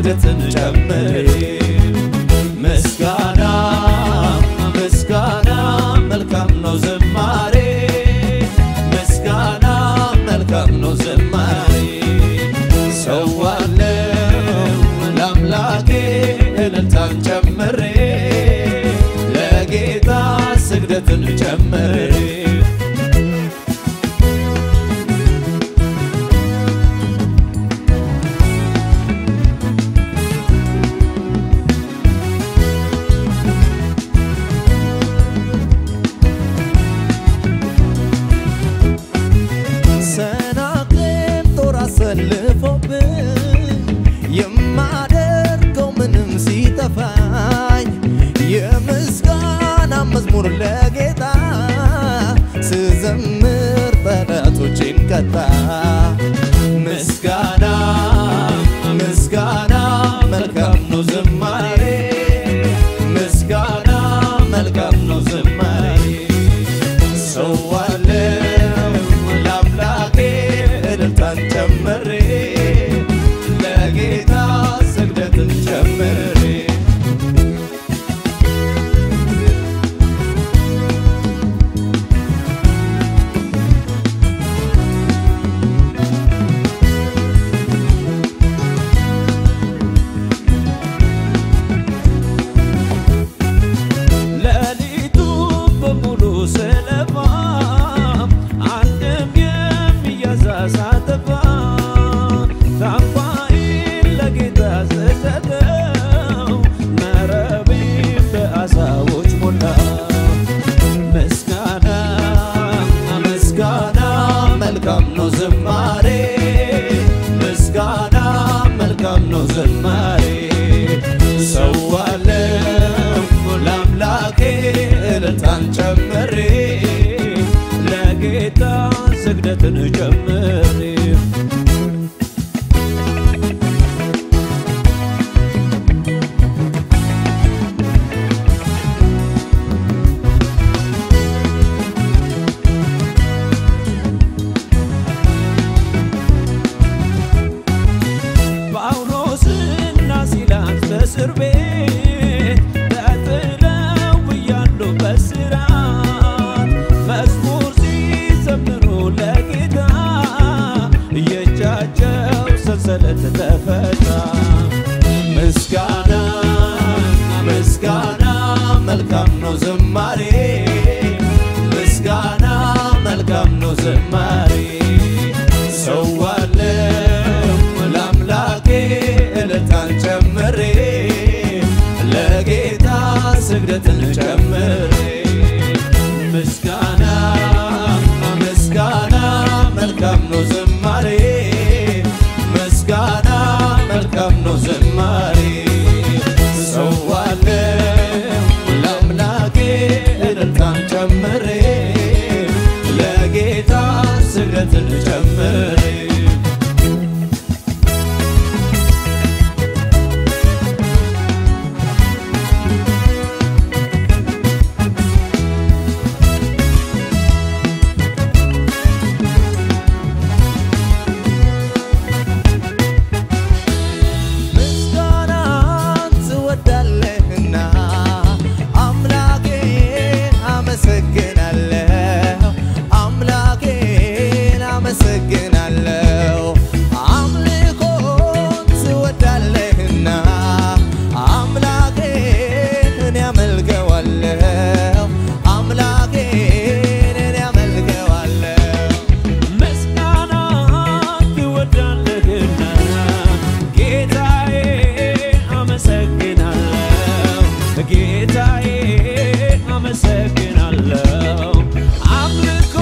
ስግደትን ጨምሬ ምስጋና ምስጋና መልካም ነው ዝማሬ ምስጋና መልካም ነው ዝማሬ ሰዋለው ለአምላኬ እልልታን ጨምሬ ለጌታ ስግደትን ጨምሬ ሰናክሬም ጦር አሰልፎብኝ የማደርገው ምንም ሲጠፋኝ የምስጋና መዝሙር ለጌታ ስዘምር ጠላቶቼን ቀጣ ምስጋና ምስጋና መልካም ነው ዝማሬ ምስጋና መልካም ነው ዝማሬ ሰዋለው ለአምላኬ እልልታን ጨምሬ ለጌታ ስግደትን ጨምሬ ሌሊቱ በሙሉ ስለፋ አንድም የሚያዝ ሳጠፋ ታንኳዬን ለጌታ ስሰጠው መረቤን በዓሣዎች ሞላ። ምስጋና ምስጋና መልካም ነው ዝማሬ ምስጋና መልካም ነው ዝማሬ ሰዋለው ለአምላኬ እልልታን ጨምሬ ለጌታ ስግደትን ጨምሬ ጳውሎስና ሲላስ በእስር ቤት ተጥለው እያሉ በእስራት መዝሙር ሲዘምሩ ለጌታ የእጃቸው ሰንሰለት ተፈታ። ምስጋና ምስጋና መልካም ነው ዝማሬ ምስጋና መልካም ነው ዝማሬ ሰዋለው ለአምላኬ እልልታን ጨምሬ ለጌታ ስግደትን ጨምሬ ምስጋና ምስጋና መልካም ነው ዝማሬ ምስጋና መልካም ነው ዝማሬ ሰዋለው ለአምላኬ እልልታን ጨምሬ ለጌታ ስግደትን ጨምሬ ምስጋናን ትወዳለህና አምላኬን አመሰግናለሁ አምላኬን አመሰግናለሁ አምልኮን ትወዳለህና አምላኬን እኔ አመልከዋለሁ አምላኬን እኔ አመልከዋለሁ ምስጋና ትወዳለህና ጌታዬ አመሰግናለሁ ጌታዬ አመሰግናለሁ አምልኮ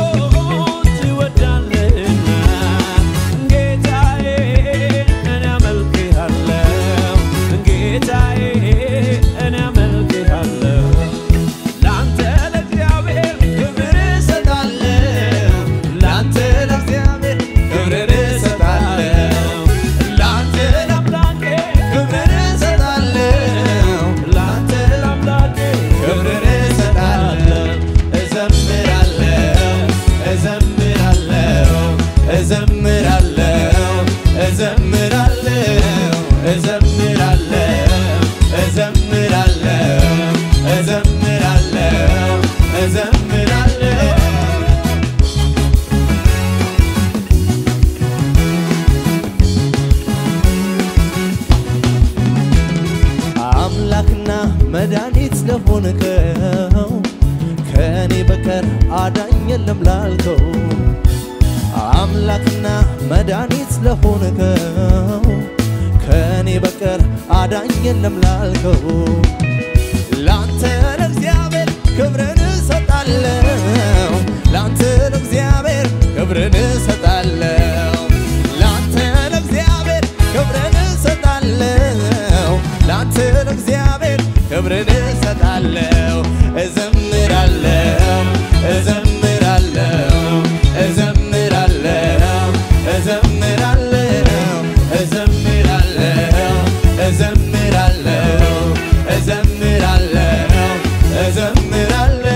ትወዳለህና ጌታዬ እኔ አመልክሃለሁ ጌታዬ እኔ አመልክሃለሁ ላንተ ለእግዚአብሔር ክብር እሰጣለሁ ላንተ ለእግዚአብሔር ክብር እሰጣለሁ ላንተ ለአምላኬ ክብር እሰጣለሁ ላንተ ለአምላኬ ክብር እሰጣለሁ መድኃኒት ለሆንከው ከእኔ በቀር አዳኝ የለም ላልከው አምላክና መድኃኒት ለሆንከው ከእኔ በቀር አዳኝ የለም ላልከው ላንተ ለእግዚአብሔር ክብርን እሰጣለሁ ላንተ ለእግዚአብሔር ክብርን እሰጣለሁ ላንተ ለእግዚአብሔር ክብርን እሰጣለሁ ላንተ ለእግዚአብሔር ክብርን እሰጣለሁ እዘምራለሁ እዘምራለሁ እዘምራለሁ እዘምራለሁ እዘምራለሁ እዘምራለሁ እዘምራለሁ እዘምራለሁ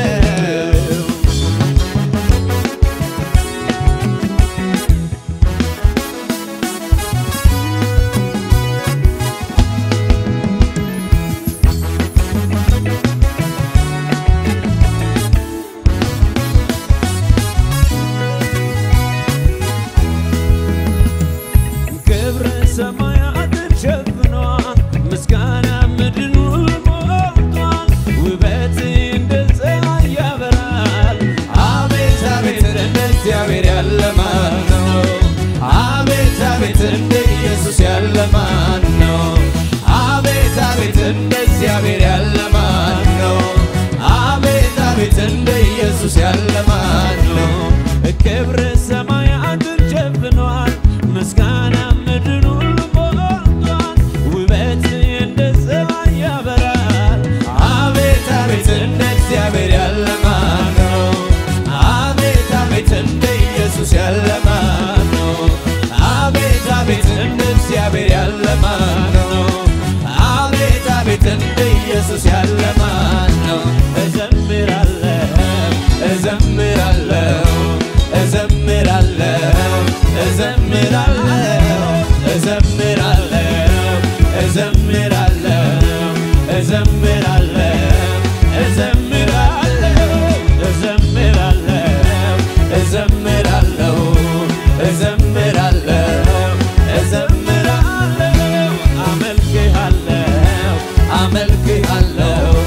ክብር ሰማያትን ሸፍኗል፣ ምስጋና ምድርን ሞልቷል። ውበት እንደ ፀሐይ ያበራል። አቤት አቤት እንደ እግዚአብሔር ያለ ማን ነው? አቤት አቤት እንደ ኢየሱስ ያለ ማን ነው? አቤት አቤት እንደ እግዚአብሔር ያለ ማን ነው? አቤት አቤት እንደ ኢየሱስ ያለ ማን ነው? ክብር ሰማያትን ሸፍኗል፣ ምስጋና ምድርን ሁሉ ሞልቷል። ውበት እንደ ፀሐይ ያበራል። አቤት አቤት እንደ እግዚአብሔር ያለ ማን ነው? አቤት አቤት እንደ ኢየሱስ ያለ ማን ነው? አቤት አቤት እንደ እግዚአብሔር ያለ ማን ነው? አቤት አቤት እንደ ኢየሱስ ያለ ማን ነው? እዘምራለሁ እዘምራለሁ እዘምራለሁ እዘምራለሁ እዘምራለሁ እዘምራለሁ እዘምራለሁ እዘምራለሁ እዘምራለሁ እዘምራለሁ እዘምራለሁ እዘምራለሁ አመልክሃለሁ አመልክሃለሁ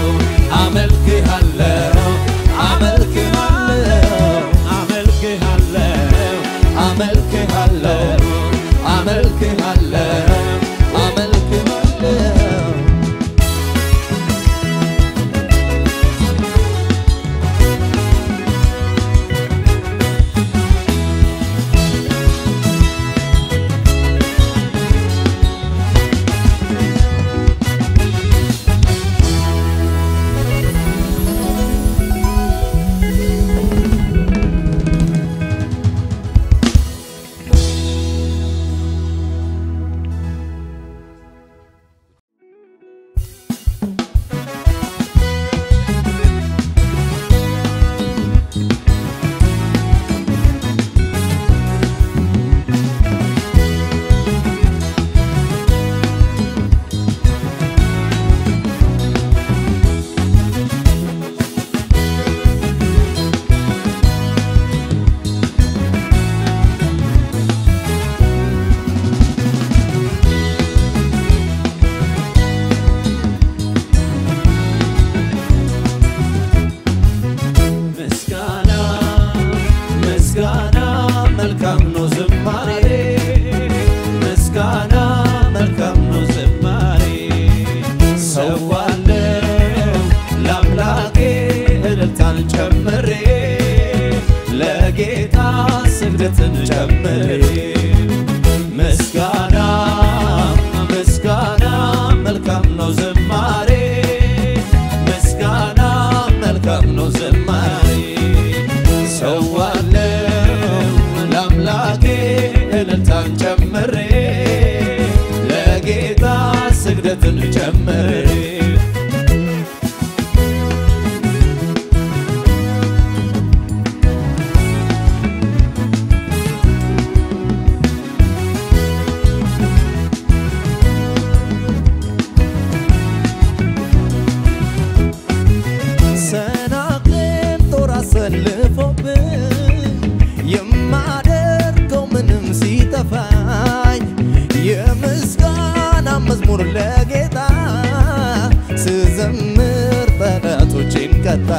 በረታ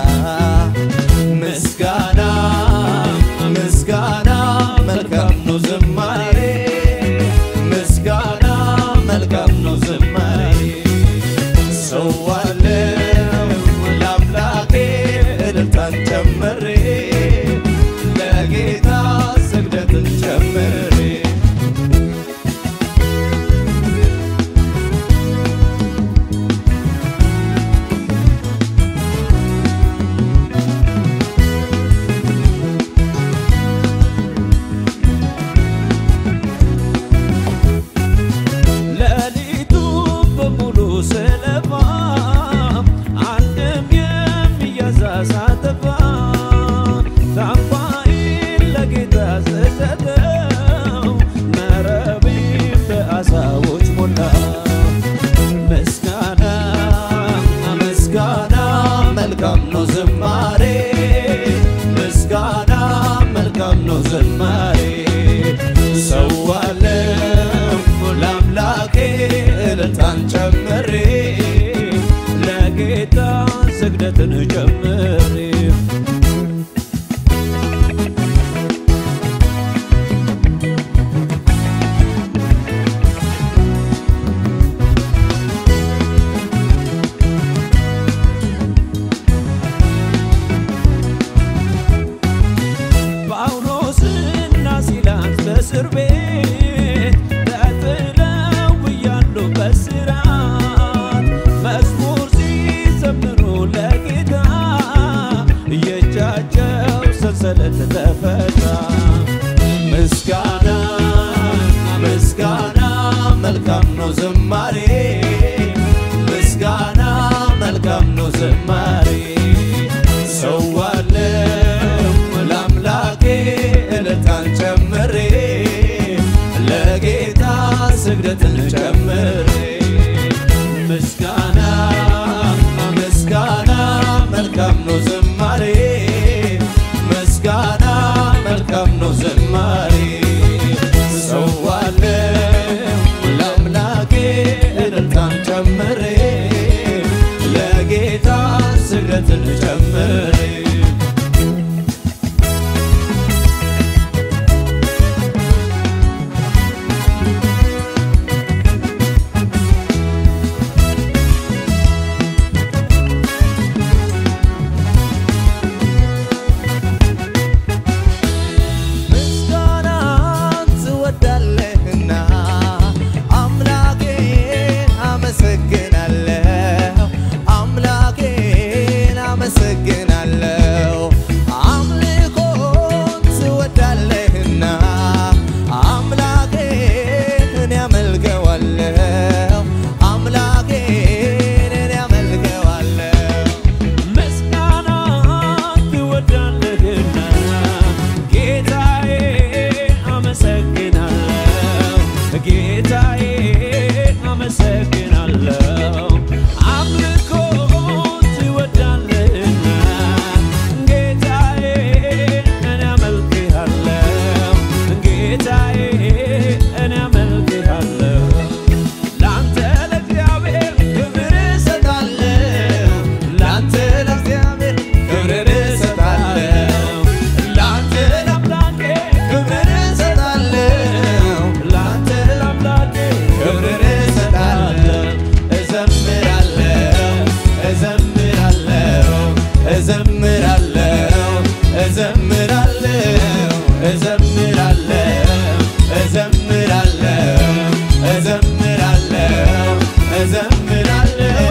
ምስጋና ምስጋና መልካም ነው ዝማሬ ምስጋና መልካም ነው ዝማሬ ሰዋለው ለአምላኬ እልልታን ጨምሬ ለጌታ ስግደትን ጨምሬ ሌሊቱ በሙሉ ስለፋ አንድም የሚያዝ ሳጠፋ ታንኳዬን ለጌታ ስሰጠው መረቤን በዓሣዎች ሞላ። ምስጋና ምስጋና መልካም ነው ዝማሬ ምስጋና መልካም ነው ዝማሬ ሰዋለው ለአምላኬ እልልታን ጨምሬ ለጌታ ስግደትን ጨምሬ ጳውሎስና ሲላስ በእስር ቤት ተጥለው እያሉ በእስራት መዝሙር ሲዘምሩ ለጌታ የእጃቸው ሰንሰለት ተፈታ። ምስጋና ምስጋና መልካም ነው ዝማሬ ምስጋና መልካም ነው ዝማሬ ሰዋለው ለአምላኬ እልልታን ጨምሬ ለጌታ ስግደትን ጨምሬ ምስጋና ምስጋና መልካም ነው ዝማሬ ምስጋና መልካም ነው ዝማሬ ሰዋለው ለአምላኬ እልልታን ጨምሬ ለጌታ ስግደትን ጨምሬ ምስጋናን ትወዳለህና አምላኬን አመሰግናለሁ አምላኬን አመሰግናለሁ አምልኮን ትወዳለህና አምላኬን እኔ አመልከዋለሁ አምላኬን እኔ አመልከዋለሁ ምስጋና ትወዳለህና ጌታዬ አመሰግናለሁ ጌታዬ አመሰግናለሁ አምልኮ ትወዳለህና ጌታዬ እኔ አመልክሃለሁ ጌታዬ እኔ አመልክሃለሁ ላንተ ለእግዚአብሔር ክብር እሰጣለሁ ላንተ ለእግዚአብሔር ክብርን እሰጣለሁ ላንተ ለአምላኬ ክብርን እሰጣለሁ ላንተ ለአምላኬ ክብርን እሰጣለሁ እዘምራለሁ እዘምራለሁ እዘምራለሁ እዘምራለሁ እዘምራለሁ እዘምራለሁ እዘምራለሁ እዘምራለሁ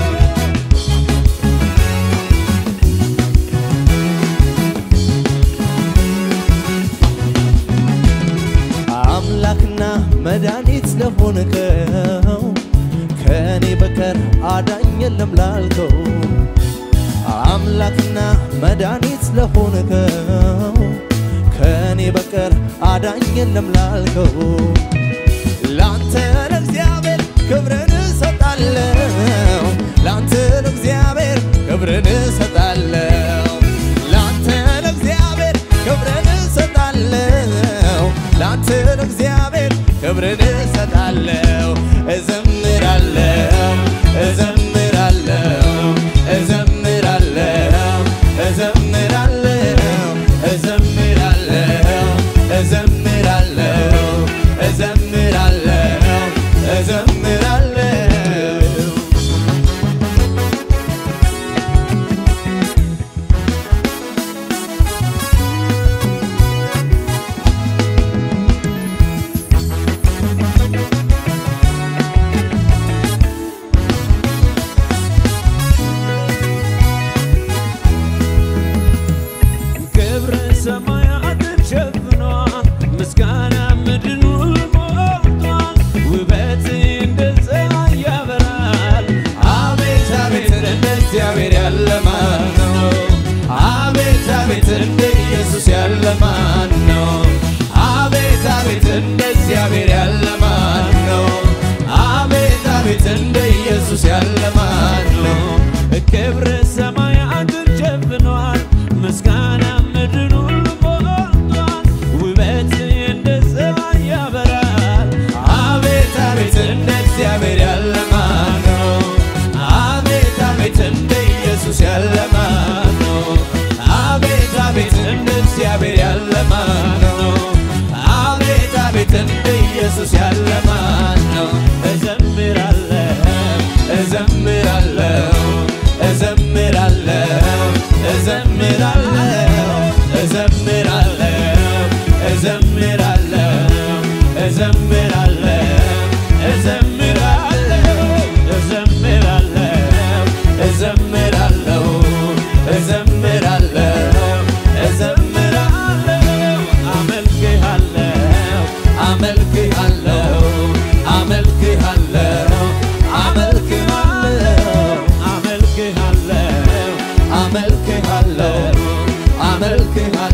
አምላክና መድኃኒት ለሆንከው ከእኔ በቀር አዳኝ የለም ላልከው አምላክና መድኃኒት ለሆንከው ከእኔ በቀር አዳኝ የለም ላልከው ላንተ ለእግዚአብሔር ክብርን እሰጣለሁ ላንተ ለእግዚአብሔር ክብርን እሰጣለሁ ላንተ ለእግዚአብሔር ክብርን እሰጣለሁ ላንተ ለእግዚአብሔር ክብርን እሰጣለሁ እዘምራለሁ እዘምራለሁ እዘምራለሁ እግዚአብሔር ያለ ማን ነው? አቤት አቤት እንደ ኢየሱስ ያለ ማን ነው? አቤት አቤት እንደ እግዚአብሔር ያለ ማን ነው? አቤት አቤት እንደ ኢየሱስ ያለ ማን ነው? ክብር ሰማያትን ሸፍኗል፣ ምስጋና ምድርን ሁሉ ሞልቷል። ውበት እንደ ፀሐይ ያበራል። አቤት አቤት እንደ እግዚአብሔር ያለ ማን ነው? አቤት አቤት እንደ ኢየሱስ ያለ ማን ነው? አቤት አቤት እንደ እግዚአብሔር ያለ ማን ነው? አቤት አቤት እንደ ኢየሱስ ያለ ማን ነው? እዘምራለሁ እዘምራለሁ እዘምራለሁ እዘምራለሁ እዘምራለሁ እዘምራለሁ እዘምራለሁ እዘምራለሁ እዘምራለሁ እዘምራለሁ እዘምራለሁ እዘምራለሁ አመልክሃለሁ አመልክሃለሁ አመልክሃለሁ አመልክሃለሁ አመልክሃለሁ አመልክሃለሁ አመልክሃለሁ